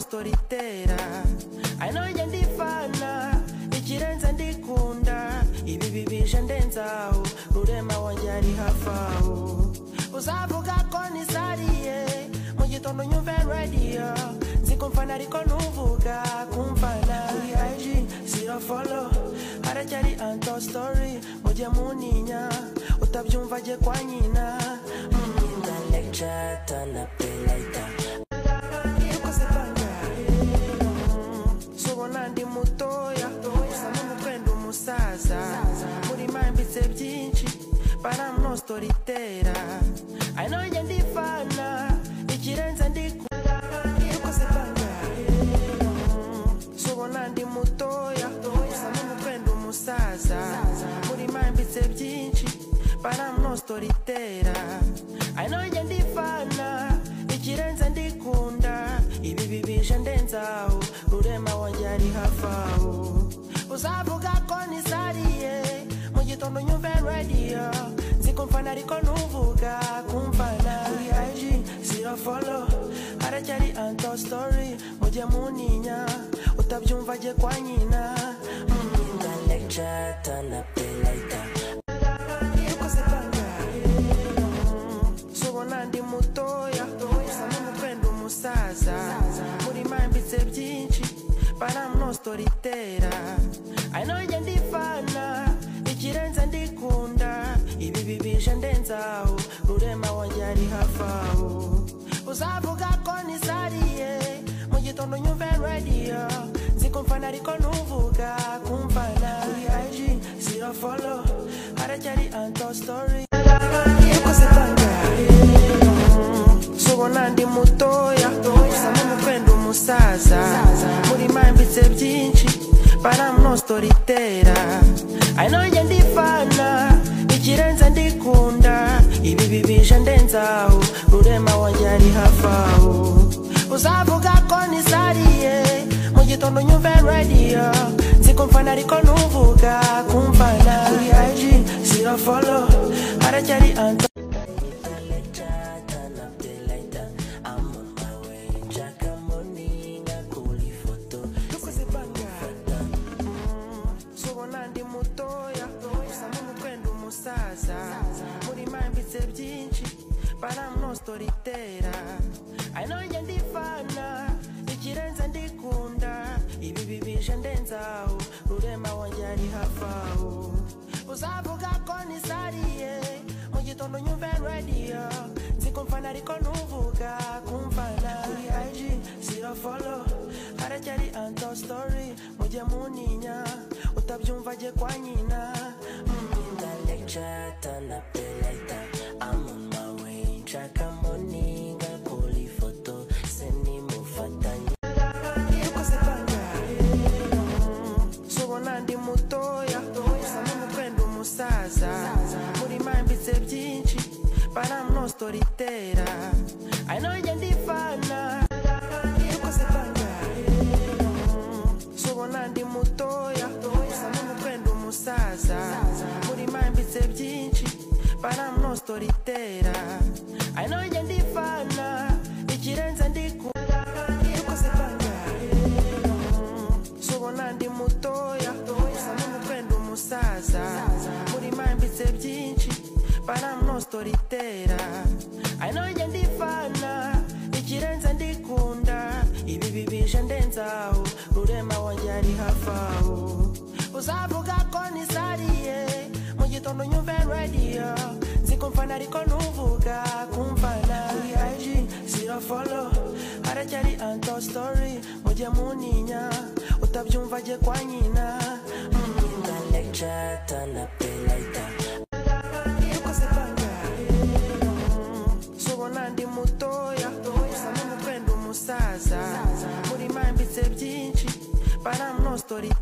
storytera ari nawe njya ndivana ikirenze ndikunda ibi bibije ndenzaho rurema wanjye ari hafi aho uzavuga ko nisariye mu gitondo nyumve radiyo nzi ko mfana ariko ntuvuga kumfana kuri igi zirafolo haracyari anto story mujye muninya utabyumva ajye kwa nyina nyina lecture turn up the lighter dukoze bangahe subona ndi mutoya usa n'umutwe ndi umusaza muri mambitse byinshi baramno storitera ari nawe njye ndivana ikirenze ndikunda dukoze bangahe subona ndi mutoya usa n'umutwe ndi umusaza muri mambitse byinshi baramno storitera ari nawe njye ndivana ikirenze ndikunda ibi bibije ndenzaho rurema wanjye ari hafi aho uzavuga ko nisariye mu gitondo nyumve radiyo nzi ko mfana ariko ntuvuga kumfana kuri igi zirafolo haracyari anto story mujye muninya utabyumva ajye kwa nyina nyina lecture turn up the lighter dukoze bangahe subona ndi mutoya usa n'umutwe ndi umusaza muri mambitse byinshi baramno storitera ari nawe njye ndivana ikirenze ndikunda ibi bibije ndenzaho rurema wanjye ari hafi aho uzavuga ko nisariye mu gitondo nyumve radiyo nzi ko mfana ariko ntuvuga kumfana kuri igi zirafolo haracyari anto story dukoze bangahe subona ndi mutoya usa n'umutwe ndi umusaza muri mambitse byinshi baramno storitera ari nawe njye ndivana ikirenze ndikunda ibi bibije ndenzaho rurema wanjye ari hafi aho uzavuga ko nisariye mu gitondo nyumve radiyo nzi ko mfana ariko ntuvuga kumfana kuri igi zirafolo haracyari anto dukoze bangahe subona ndi mutoya usa n'umutwe ndi umusaza muri mambitse byinshi baramno storitera ari nawe njye ndivana ikirenze ndikunda ibi bibije ndenzaho rurema wanjye ari hafi aho uzavuga ko nisariye mu gitondo nyumve radiyo nzi ko mfana ariko ntuvuga kumfana kuri igi zirafolo haracyari anto story mujye muninya utabyumva ajye kwa nyina nyina lecture turn up the lighter I'm on my way nshaka muninga kuri ifoto se nimufatanye dukoze bangahe subona ndi mutoya usa n'umutwe ndi umusaza muri mambitse byinshi baramno storitera ari nawe njye ndivana dukoze bangahe subona ndi mutoya usa n'umutwe ndi umusaza muri mambitse byinshi baramno storitera ari nawe njye ndivana ikirenze ndikunda dukoze bangahe subona ndi mutoya usa n'umutwe ndi umusaza muri mambitse byinshi baramno storitera ari nawe njye ndivana ikirenze ndikunda ibi bibije ndenzaho rurema wanjye ari hafi aho uzavuga ko nisariye mu gitondo nyumve radiyo nzi ko mfana ariko ntuvuga kumfana kuri igi zirafolo haracyari anto story mujye muninya utabyumva ajye kwa nyina nyina lecture turn up the lighter dukoze bangahe subona ndi mutoya usa n'umutwe ndi umusaza muri mambitse byinshi baramno storitera